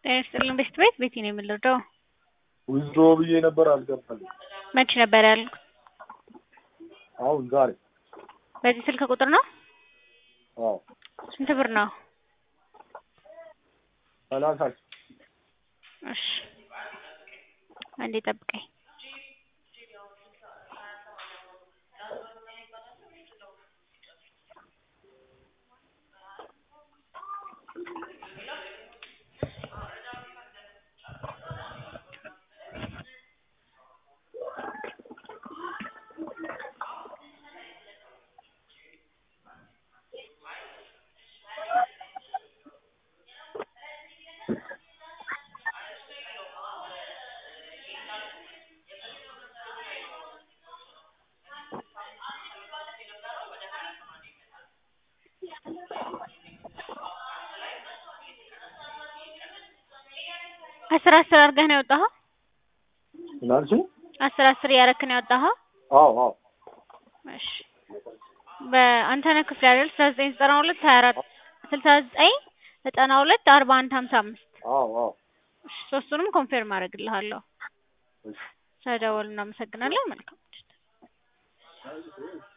ጤና ይስጥልን ቤት ቤት ቤቲ ነው የምንረዳው። ዊዝድሮ ብዬ ነበር አልገባልኝ። መቼ ነበር ያልኩት? አሁን ዛሬ። በዚህ ስልክ ቁጥር ነው? አዎ ስንት ብር ነው? ሰላሳ ሺህ እሺ አንዴ ጠብቀኝ። አስር አስር አድርገህ ነው ያወጣኸው? ምን አልሽኝ? አስር አስር እያደረክ ነው ያወጣኸው? አዎ አዎ እሺ በአንተነህ ክፍሌ አይደል? ስልሳ ዘጠኝ ዘጠና ሁለት ሀያ አራት ስልሳ ዘጠኝ ዘጠና ሁለት አርባ አንድ ሀምሳ አምስት አዎ አዎ እሺ ሶስቱንም ኮንፌርም አደርግልሃለሁ። እሺ ስለደወሉ እናመሰግናለን። መልካም ምሽት።